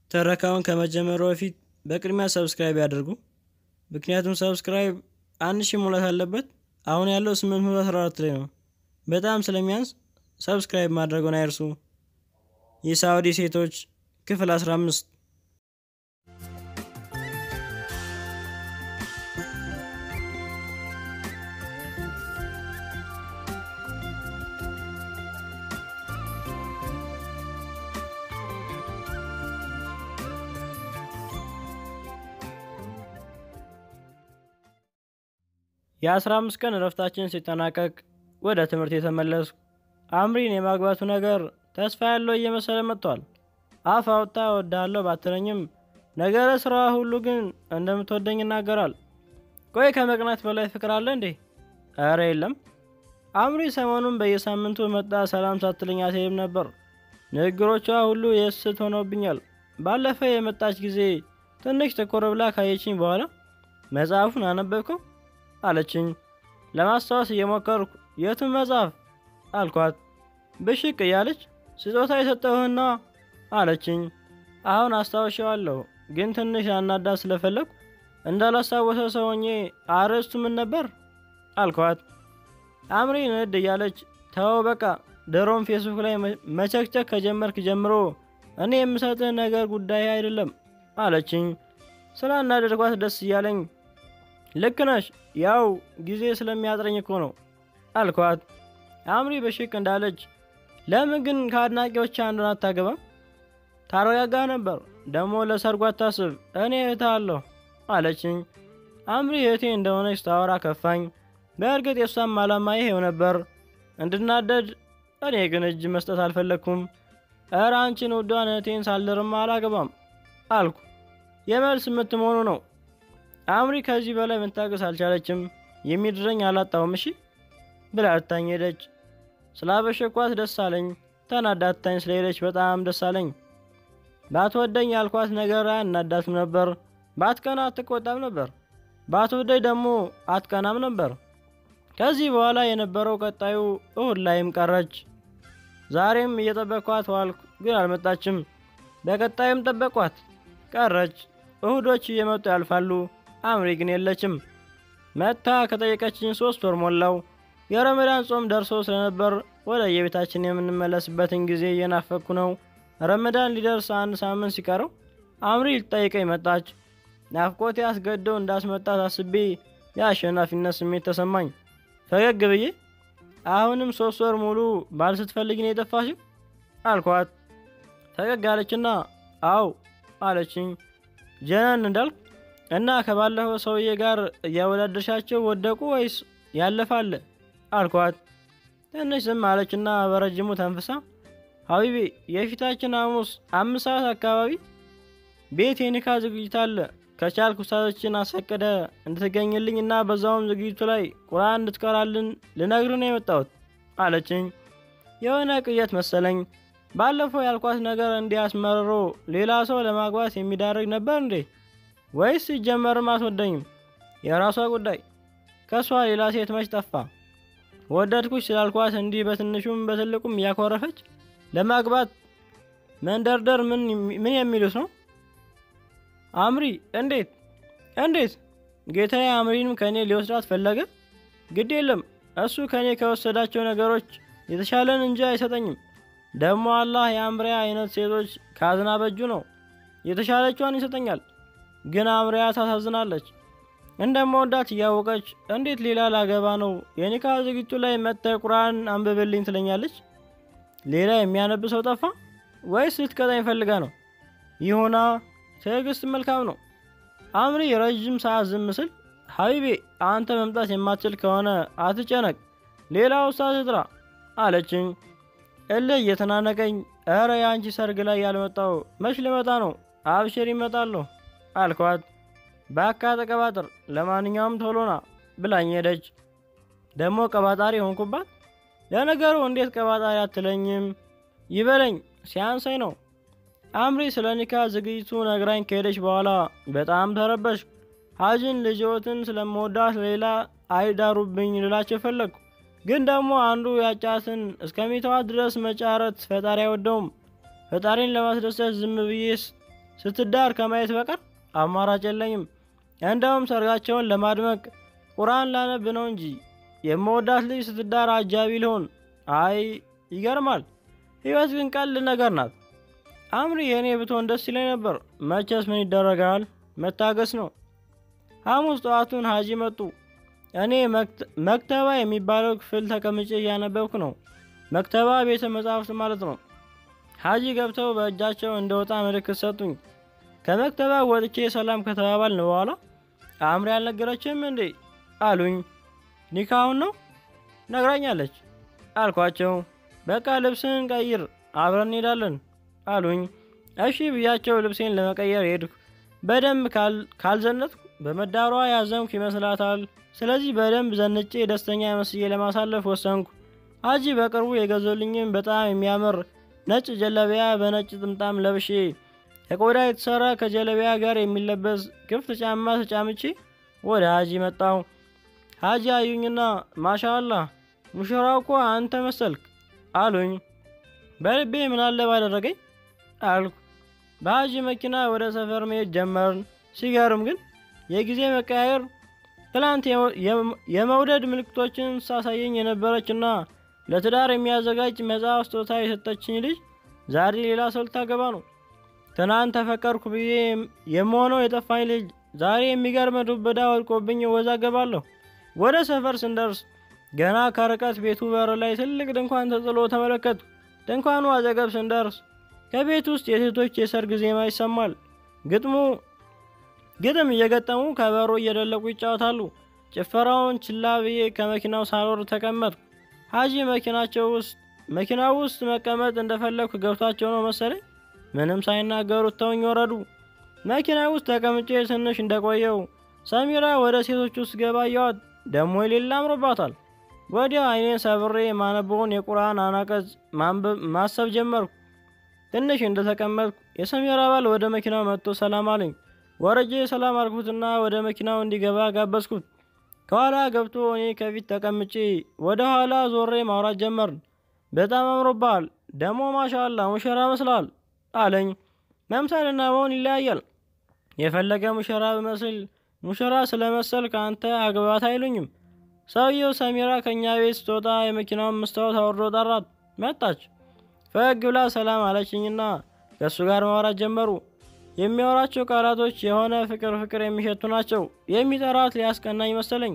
ትረካውን ከመጀመሩ በፊት በቅድሚያ ሰብስክራይብ ያድርጉ። ምክንያቱም ሰብስክራይብ አንድ ሺህ ሙላት አለበት። አሁን ያለው 814 ላይ ነው። በጣም ስለሚያንስ ሰብስክራይብ ማድረጉን አይርሱ። የሳውዲ ሴቶች ክፍል 15 የአስራ አምስት ቀን እረፍታችን ሲጠናቀቅ ወደ ትምህርት የተመለስኩ። አምሪን የማግባቱ ነገር ተስፋ ያለው እየመሰለ መጥቷል። አፍ አውጥታ እወድሃለሁ ባትለኝም ነገረ ስራዋ ሁሉ ግን እንደምትወደኝ ይናገራል። ቆይ ከመቅናት በላይ ፍቅር አለ እንዴ? ኧረ የለም። አምሪ ሰሞኑን በየሳምንቱ መጣ ሰላም ሳትለኝ አትሄድም ነበር። ንግግሮቿ ሁሉ የስት ሆነውብኛል። ባለፈ የመጣች ጊዜ ትንሽ ትኩር ብላ ካየችኝ በኋላ መጽሐፉን አነበብከው አለችኝ። ለማስታወስ እየሞከርኩ የቱን መጽሐፍ አልኳት። ብሽቅ እያለች ስጦታ የሰጠሁህና አለችኝ። አሁን አስታውሻዋለሁ፣ ግን ትንሽ አናዳ ስለፈለግኩ እንዳላስታወሰ ሰው ሆኜ አርዕስቱ ምን ነበር አልኳት። አምሪ ንድ እያለች ተወው በቃ ድሮም ፌስቡክ ላይ መቸክቸክ ከጀመርክ ጀምሮ እኔ የምሰጥህ ነገር ጉዳይ አይደለም አለችኝ። ስላናደድኳት ደስ እያለኝ ልክ ነሽ፣ ያው ጊዜ ስለሚያጥረኝ እኮ ነው አልኳት። አምሪ በሽቅ እንዳለች ለምን ግን ከአድናቂዎች አንዱን አታገባም? ታረጋጋ ነበር። ደግሞ ለሰርጉ አታስብ፣ እኔ እህት አለሁ አለችኝ። አምሪ እህቴ እንደሆነች ታወራ ከፋኝ። በእርግጥ የሷም አላማ ይሄው ነበር፣ እንድናደድ። እኔ ግን እጅ መስጠት አልፈለግኩም። እረ አንቺን ውዷን እህቴን ሳልድርማ አላገባም አልኩ። የመልስ ምት መሆኑ ነው። አምሪ ከዚህ በላይ መታገስ አልቻለችም። የሚድረኝ አላጣውም እሺ ብላ እታኝ ሄደች። ስላበሸኳት ደስ አለኝ። ተናዳታኝ ስለሄደች በጣም ደስ አለኝ። ባትወደኝ ያልኳት ነገር አያናዳትም ነበር። ባትቀና አትቆጣም ነበር። ባትወደኝ ደግሞ አትቀናም ነበር። ከዚህ በኋላ የነበረው ቀጣዩ እሁድ ላይም ቀረች። ዛሬም እየጠበቅኳት ዋልኩ፣ ግን አልመጣችም። በቀጣይም ጠበቅኳት፣ ቀረች። እሁዶች እየመጡ ያልፋሉ። አምሪ ግን የለችም። መታ ከጠየቀችኝ ሶስት ወር ሞላው። የረመዳን ጾም ደርሶ ስለነበር ወደ የቤታችን የምንመለስበትን ጊዜ እየናፈኩ ነው። ረመዳን ሊደርስ አንድ ሳምንት ሲቀረው አምሪ ልትጠይቀኝ መጣች። ናፍቆቴ አስገድዶ እንዳስመጣት አስቤ የአሸናፊነት ስሜት ተሰማኝ። ፈገግ ብዬ አሁንም ሶስት ወር ሙሉ ባል ስትፈልግ ነው የጠፋሽው አልኳት። ፈገግ አለችና አው አለችኝ። ጀነን እንዳልኩ እና ከባለፈው ሰውዬ ጋር እያወዳደርሻቸው ወደቁ ወይስ ያለፋለ አልኳት። ትንሽ ዝም አለችና በረጅሙ ተንፍሳ ሀቢቤ የፊታችን ሐሙስ አምስት ሰዓት አካባቢ ቤት የኒካ ዝግጅት አለ። ከቻልክ ውስታቶችን አስፈቅደ እንድትገኝልኝ እና በዛውም ዝግጅቱ ላይ ቁርአን እንድትቀራልን ልነግር ነው የመጣሁት አለችኝ። የሆነ ቅየት መሰለኝ። ባለፈው ያልኳት ነገር እንዲያስመርሮ ሌላ ሰው ለማግባት የሚዳርግ ነበር እንዴ? ወይስ ሲጀመርም አትወደኝም? የራሷ ጉዳይ። ከእሷ ሌላ ሴት መች ጠፋ? ወደድኩሽ ስላልኳት እንዲህ በትንሹም በትልቁም እያኮረፈች ለማግባት መንደርደር ምን የሚሉት ነው? አምሪ እንዴት እንዴት? ጌታዬ አምሪንም ከእኔ ሊወስዳት ፈለገ? ግድ የለም እሱ ከእኔ ከወሰዳቸው ነገሮች የተሻለን እንጂ አይሰጠኝም። ደግሞ አላህ የአምሪያ አይነት ሴቶች ካዝና በእጁ ነው። የተሻለቿን ይሰጠኛል። ግን አምሪያ ታሳዝናለች። እንደምወዳት እያወቀች እንዴት ሌላ ላገባ ነው? የኒካ ዝግጅቱ ላይ መጥተ ቁርአን አንብብልኝ ትለኛለች። ሌላ የሚያነብ ሰው ጠፋ ወይስ ልትቀጣኝ ፈልጋ ነው? ይሁና፣ ትዕግስት መልካም ነው። አምሪ ረዥም ሰዓት ዝም ስል ሀቢቤ አንተ መምጣት የማትችል ከሆነ አትጨነቅ፣ ሌላ ውስጣት ጥራ አለችኝ። እልህ እየተናነቀኝ እረ የአንቺ ሰርግ ላይ ያልመጣው መች ልመጣ ነው? አብሽር ይመጣለሁ አልኳት። ባካ ተቀባጥር፣ ለማንኛውም ቶሎና ብላኝ ሄደች። ደግሞ ቀባጣሪ ሆንኩባት። ለነገሩ እንዴት ቀባጣሪ አትለኝም? ይበለኝ ሲያንሰኝ ነው። አምሪ ስለ ኒካ ዝግጅቱ ነግራኝ ከሄደች በኋላ በጣም ተረበሽ። ሀጅን ልጅዎትን ስለመወዳት ሌላ አይዳሩብኝ ልላቸው ፈለግኩ። ግን ደግሞ አንዱ ያጫትን እስከሚተዋት ድረስ መጫረት ፈጣሪ አይወደውም። ፈጣሪን ለማስደሰት ዝም ብዬ ስትዳር ከማየት በቀር አማራጭ የለኝም። እንደውም ሰርጋቸውን ለማድመቅ ቁርአን ላነብ ነው እንጂ የመወዳት ልጅ ስትዳር አጃቢ ልሆን። አይ ይገርማል። ህይወት ግን ቀልድ ነገር ናት። አምሪ የእኔ ብትሆን ደስ ይለኝ ነበር። መቼስ ምን ይደረጋል፣ መታገስ ነው። ሐሙስ ጠዋቱን ሀጂ መጡ። እኔ መክተባ የሚባለው ክፍል ተቀምጬ እያነበብኩ ነው። መክተባ ቤተ መጻሕፍት ማለት ነው። ሀጂ ገብተው በእጃቸው እንደወጣ ምልክት ሰጡኝ። ከመክተባ ወጥቼ ሰላም ከተባባልን በኋላ አምሪ አልነገረችም እንዴ አሉኝ። ኒካሁን ነው ነግራኛለች አልኳቸው። በቃ ልብስን ቀይር አብረን እንሄዳለን አሉኝ። እሺ ብያቸው ልብሴን ለመቀየር ሄድኩ። በደንብ ካልዘነጥኩ በመዳሯ ያዘንኩ ይመስላታል። ስለዚህ በደንብ ዘንጬ ደስተኛ መስዬ ለማሳለፍ ወሰንኩ። ሀጂ በቅርቡ የገዙልኝም በጣም የሚያምር ነጭ ጀለቢያ በነጭ ጥምጣም ለብሼ ከቆዳ የተሰራ ከጀለቢያ ጋር የሚለበስ ክፍት ጫማ ተጫምቼ ወደ ሀጂ መጣሁ። ሀጂ አዩኝና ማሻአላህ ሙሽራው እኮ አንተ መሰልክ አሉኝ። በልቤ ምናለ ባደረገኝ አልኩ። በሀጂ መኪና ወደ ሰፈር መሄድ ጀመርን። ሲገርም ግን የጊዜ መቀያየር ትላንት የመውደድ ምልክቶችን ሳሳየኝ የነበረችና ለትዳር የሚያዘጋጅ መጽሐፍ ስጦታ የሰጠችኝ ልጅ ዛሬ ሌላ ሰው ልታገባ ነው። ትናንት ተፈቀርኩ ብዬ የምሆነው የጠፋኝ ልጅ ዛሬ የሚገርም ዱብዳ ወድቆብኝ እወዛገባለሁ። ወደ ሰፈር ስንደርስ ገና ከርቀት ቤቱ በር ላይ ትልቅ ድንኳን ተጥሎ ተመለከቱ። ድንኳኑ አጠገብ ስንደርስ ከቤት ውስጥ የሴቶች የሰርግ ዜማ ይሰማል። ግጥሙ ግጥም እየገጠሙ ከበሮ እየደለቁ ይጫወታሉ። ጭፈራውን ችላ ብዬ ከመኪናው ሳልወርድ ተቀመጥኩ። ሀጂ መኪናቸው ውስጥ መኪናው ውስጥ መቀመጥ እንደፈለግኩ ገብቷቸው ነው መሰለኝ ምንም ሳይናገሩ ተውኝ ወረዱ። መኪና ውስጥ ተቀምጬ ትንሽ እንደቆየው ሰሚራ ወደ ሴቶች ውስጥ ገባ እያዋት ደሞ የሌላ አምሮባታል። ወዲያው አይኔን ሰብሬ ማነበውን የቁርአን አናቀጽ ማሰብ ጀመርኩ። ትንሽ እንደተቀመጥኩ የሰሚራ ባል ወደ መኪናው መጥቶ ሰላም አለኝ። ወረጄ ሰላም አልኩትና ወደ መኪናው እንዲገባ ጋበዝኩት። ከኋላ ገብቶ እኔ ከፊት ተቀምጬ ወደ ኋላ ዞሬ ማውራት ጀመርን። በጣም አምሮብሃል፣ ደሞ ማሻአላ ሙሽራ መስላል አለኝ። መምሰልና መሆን ይለያያል። የፈለገ ሙሽራ ብመስል ሙሽራ ስለመሰል ከአንተ አግባት አይሉኝም። ሰውየው ሰሚራ ከእኛ ቤት ስትወጣ የመኪናውን መስታወት አውርዶ ጠራት። መጣች። ፈገግ ብላ ሰላም አለችኝና ከእሱ ጋር ማውራት ጀመሩ። የሚያወራቸው ቃላቶች የሆነ ፍቅር ፍቅር የሚሸቱ ናቸው። የሚጠራት ሊያስቀናኝ መሰለኝ።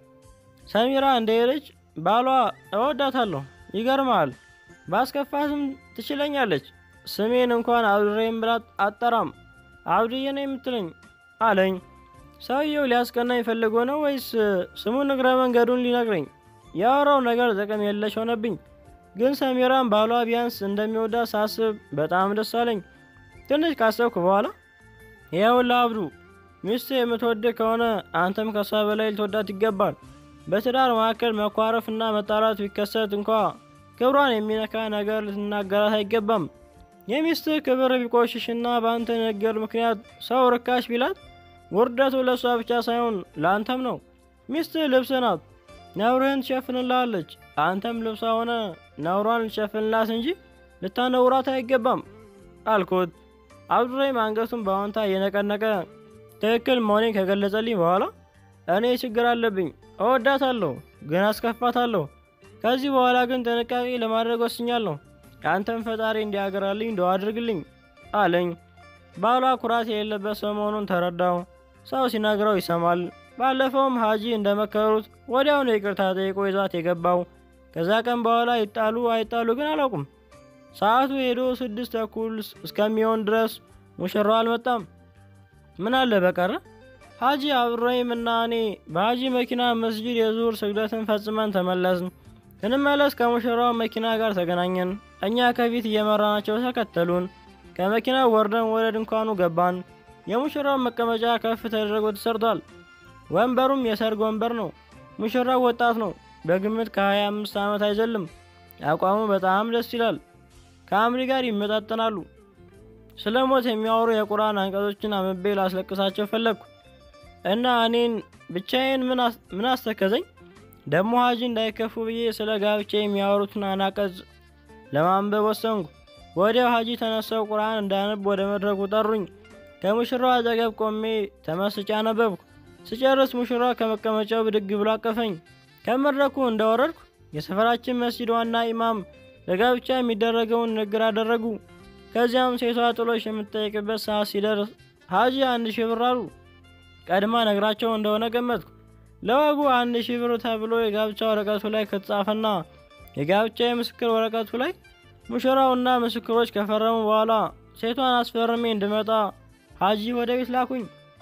ሰሚራ እንደሄደች ባሏ እወዳታለሁ፣ ይገርማል፣ ባስከፋትም ትችለኛለች። ስሜን እንኳን አብድሬም ብላ አጠራም አብድዬ ነው የምትለኝ አለኝ። ሰውየው ሊያስቀናኝ ፈልጎ ነው ወይስ ስሙን እግረ መንገዱን ሊነግረኝ? ያወራው ነገር ጥቅም የለሽ ሆነብኝ። ግን ሰሚራን ባሏ ቢያንስ እንደሚወዳት ሳስብ በጣም ደስ አለኝ። ትንሽ ካሰብኩ በኋላ ይኸውልህ አብዱ፣ ሚስት የምትወድ ከሆነ አንተም ከሷ በላይ ልትወዳት ይገባል። በትዳር መካከል መኳረፍና መጣላት ቢከሰት እንኳ ክብሯን የሚነካ ነገር ልትናገራት አይገባም። የሚስትህ ክብር ቢቆሽሽና በአንተ ንግግር ምክንያት ሰው ርካሽ ቢላት ውርደቱ ለእሷ ብቻ ሳይሆን ለአንተም ነው። ሚስትህ ልብስ ናት፣ ነውርህን ትሸፍንልሃለች። አንተም ልብሷ ሆነ ነውሯን ልትሸፍንላት እንጂ ልታነውራት አይገባም አልኩት። አብዱራሂም አንገቱን በአዎንታ እየነቀነቀ ትክክል መሆኔን ከገለጸልኝ በኋላ እኔ ችግር አለብኝ፣ እወዳታለሁ፣ ግን አስከፋታለሁ። ከዚህ በኋላ ግን ጥንቃቄ ለማድረግ ወስኛለሁ። አንተም ፈጣሪ እንዲያገራልኝ ዱዓ አድርግልኝ አለኝ። ባሏ ኩራት የሌለበት ሰው መሆኑን ተረዳው። ሰው ሲነግረው ይሰማል። ባለፈውም ሀጂ እንደመከሩት ወዲያውኑ ይቅርታ ጠይቆ ይዟት የገባው። ከዛ ቀን በኋላ ይጣሉ አይጣሉ ግን አላውቁም። ሰዓቱ ሄዶ ስድስት ተኩል እስከሚሆን ድረስ ሙሽራው አልመጣም። ምን አለ በቀረ ሀጂ አብዱራሂም እና እኔ በሀጂ መኪና መስጂድ የዙር ስግደትን ፈጽመን ተመለስን። ስንመለስ ከሙሽራው መኪና ጋር ተገናኘን። እኛ ከፊት እየመራናቸው ተከተሉን። ከመኪናው ወርደን ወደ ድንኳኑ ገባን። የሙሽራው መቀመጫ ከፍ ተደርጎ ተሰርቷል። ወንበሩም የሰርግ ወንበር ነው። ሙሽራው ወጣት ነው። በግምት ከ25 ዓመት አይዘልም። አቋሙ በጣም ደስ ይላል። ከአምሪ ጋር ይመጣጠናሉ። ስለ ሞት የሚያወሩ የቁርአን አንቀጾችን አንብቤ ላስለቅሳቸው ፈለግኩ እና እኔን ብቻዬን ምን አስተከዘኝ? ደሞ ሀጂ እንዳይከፉ ብዬ ስለ ጋብቻ የሚያወሩትን አናቀጽ ለማንበብ ወሰንኩ። ወዲያው ሀጂ ተነሳው ቁርአን እንዳነብ ወደ መድረኩ ጠሩኝ። ከሙሽራዋ አጠገብ ቆሜ ተመስጬ አነበብኩ። ስጨርስ ሙሽራዋ ከመቀመጫው ብድግ ብሎ አቀፈኝ። ከመድረኩ እንደወረድኩ የሰፈራችን መስጂድ ዋና ኢማም ለጋብቻ የሚደረገውን ንግግር አደረጉ። ከዚያም ሴቷ ጥሎሽ የምትጠይቅበት ሰዓት ሲደርስ ሀጂ አንድ ሺህ ብር አሉ። ቀድማ ነግራቸው እንደሆነ ገመትኩ። ለወጉ አንድ ሺህ ብር ተብሎ የጋብቻ ወረቀቱ ላይ ከተጻፈና የጋብቻ የምስክር ወረቀቱ ላይ ሙሽራውና ምስክሮች ከፈረሙ በኋላ ሴቷን አስፈርሜ እንድመጣ ሀጂ ወደ ቤት ላኩኝ።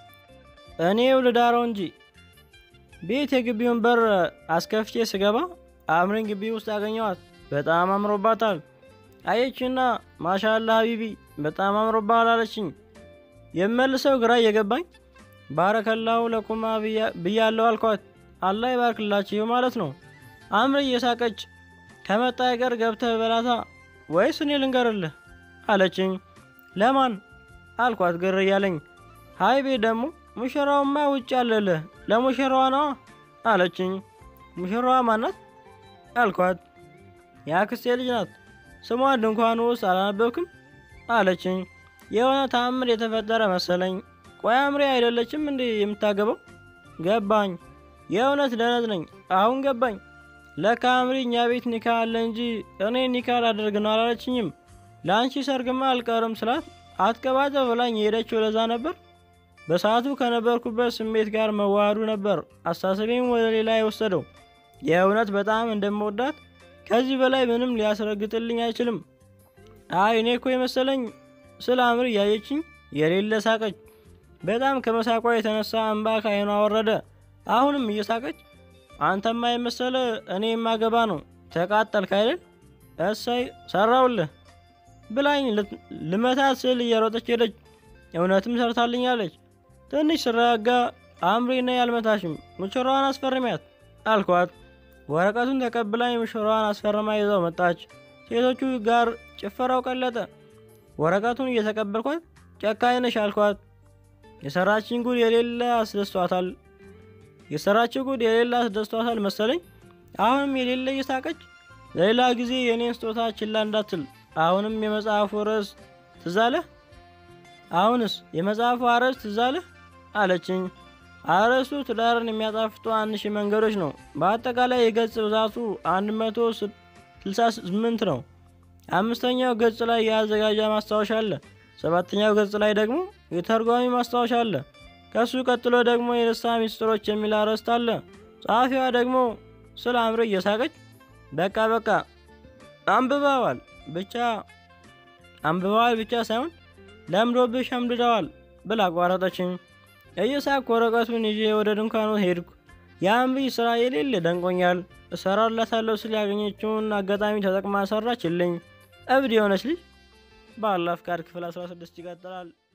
እኔው ልዳረው እንጂ ቤት የግቢውን በር አስከፍቼ ስገባ አምሪን ግቢ ውስጥ አገኘዋት። በጣም አምሮባታል። አየችና ማሻላ ሀቢቢ በጣም አምሮባል አለችኝ። የመልሰው ግራ እየገባኝ ባረከላሁ ለኩማ ብያለው አልኳት። አላህ ይባርክላችሁ ማለት ነው። አምሪ እየሳቀች ከመጣ አይቀር ገብተህ በላታ ወይስ እኔ ልንገርልህ አለችኝ። ለማን አልኳት ግር እያለኝ። ሀይቤ ደግሞ ሙሽራውማ ውጭ አለልህ ለሙሽራዋ ነዋ አለችኝ። ሙሽራዋ ማናት አልኳት። የአክስቴ ልጅ ናት። ስሟን ድንኳኑ ውስጥ አላነበብክም አለችኝ። የሆነ ተአምር የተፈጠረ መሰለኝ። ቆይ አምሬ አይደለችም እንዴ የምታገባው? ገባኝ። የእውነት ደነት ነኝ። አሁን ገባኝ። ለካ አምሪ እኛ ቤት ኒካ አለ እንጂ እኔ ኒካ ላደርግ ነው አላለችኝም። ለአንቺ ሰርግማ አልቀርም ስላት አትቀባጠ ብላኝ የሄደችው ለዛ ነበር። በሰዓቱ ከነበርኩበት ስሜት ጋር መዋሃዱ ነበር አስተሳሰቤም ወደ ሌላ የወሰደው። የእውነት በጣም እንደምወዳት ከዚህ በላይ ምንም ሊያስረግጥልኝ አይችልም። አይ እኔ እኮ የመሰለኝ ስለ አምሪ እያየችኝ የሌለ ሳቀች። በጣም ከመሳቋ የተነሳ እንባ ከዓይኗ ወረደ። አሁንም እየሳቀች አንተማ የመሰለ እኔ የማገባ ነው ተቃጠልክ አይደል? እሰይ ሰራውልህ ብላኝ ልመታት ስል እየሮጠች ሄደች። እውነትም ሰርታልኛለች። ትንሽ ስረጋጋ አምሪ ነይ አልመታሽም፣ ሙሽራዋን አስፈርሚያት አልኳት። ወረቀቱን ተቀብላኝ ሙሽራዋን አስፈርማ ይዘው መጣች። ሴቶቹ ጋር ጭፈራው ቀለጠ። ወረቀቱን እየተቀበልኳት ጨካኝ ነሽ አልኳት። የሰራችን ጉድ የሌለ አስደስቷታል። የሰራችው ጉድ የሌለ አስደስቷታል መሰለኝ። አሁንም የሌለ እየሳቀች ለሌላ ጊዜ የእኔን ስጦታ ችላ እንዳትል። አሁንም የመጽሐፉ ርዕስ ትዝ አለህ? አሁንስ የመጽሐፉ አርዕስት ትዝ አለህ አለችኝ። አርዕስቱ ትዳርን የሚያጣፍጡ አንድ ሺህ መንገዶች ነው። በአጠቃላይ የገጽ ብዛቱ 168 ነው። አምስተኛው ገጽ ላይ የአዘጋጃ ማስታወሻ አለ። ሰባተኛው ገጽ ላይ ደግሞ የተርጓሚ ማስታወሻ አለ። ከሱ ቀጥሎ ደግሞ የደስታ ሚስጥሮች የሚል አርዕስት አለ። ጸሐፊዋ ደግሞ ስለ አምሪ እየሳቀች በቃ በቃ አንብበዋል ብቻ አንብበዋል ብቻ ሳይሆን ለምዶብሽ ሸምድደዋል ብላ አቋረጠችኝ። እየሳቅ ወረቀቱን ይዤ ወደ ድንኳኑ ሄድኩ። የአምሪ ስራ የሌለ ደንቆኛል። እሰራላታለሁ ስል ያገኘችውን አጋጣሚ ተጠቅማ ሰራችልኝ። እብድ የሆነች ልጅ። በአላህ ፍቃድ ክፍል 16 ይቀጥላል።